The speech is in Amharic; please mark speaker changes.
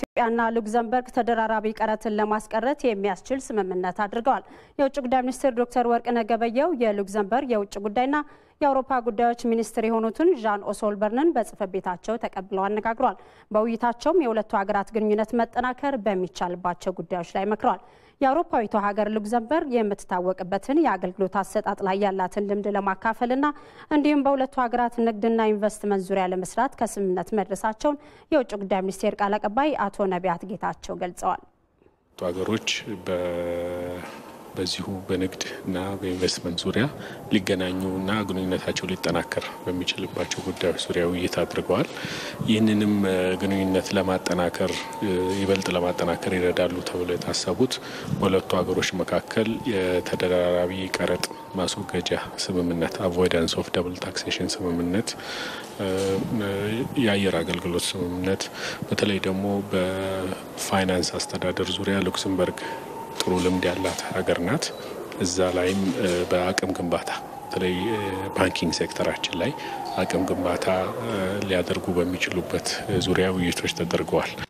Speaker 1: ኢትዮጵያና ሉክዘምበርግ ተደራራቢ ቀረጥን ለማስቀረት የሚያስችል ስምምነት አድርገዋል። የውጭ ጉዳይ ሚኒስትር ዶክተር ወርቅነህ ገበየሁ የሉክዘምበርግ የውጭ ጉዳይና የአውሮፓ ጉዳዮች ሚኒስትር የሆኑትን ዣን ኦሶልበርንን በጽህፈት ቤታቸው ተቀብለው አነጋግረዋል። በውይይታቸውም የሁለቱ ሀገራት ግንኙነት መጠናከር በሚቻልባቸው ጉዳዮች ላይ መክረዋል። የአውሮፓዊቷ ሀገር ሉክዘምበርግ የምትታወቅበትን የአገልግሎት አሰጣጥ ላይ ያላትን ልምድ ለማካፈልና እንዲሁም በሁለቱ ሀገራት ንግድና ኢንቨስትመንት ዙሪያ ለመስራት ከስምምነት መድረሳቸውን የውጭ ጉዳይ ሚኒስቴር ቃል አቀባይ አቶ ነቢያት ጌታቸው ገልጸዋል።
Speaker 2: ሀገሮች በዚሁ በንግድ እና በኢንቨስትመንት ዙሪያ ሊገናኙና ግንኙነታቸው ሊጠናከር በሚችልባቸው ጉዳዮች ዙሪያ ውይይት አድርገዋል። ይህንንም ግንኙነት ለማጠናከር ይበልጥ ለማጠናከር ይረዳሉ ተብለው የታሰቡት በሁለቱ ሀገሮች መካከል የተደራራቢ ቀረጥ ማስወገጃ ስምምነት አቮይዳንስ ኦፍ ደብል ታክሴሽን ስምምነት፣ የአየር አገልግሎት ስምምነት በተለይ ደግሞ በፋይናንስ አስተዳደር ዙሪያ ሉክሰምበርግ ጥሩ ልምድ ያላት ሀገር ናት። እዛ ላይም በአቅም ግንባታ በተለይ ባንኪንግ ሴክተራችን ላይ አቅም ግንባታ ሊያደርጉ በሚችሉበት ዙሪያ ውይይቶች ተደርገዋል።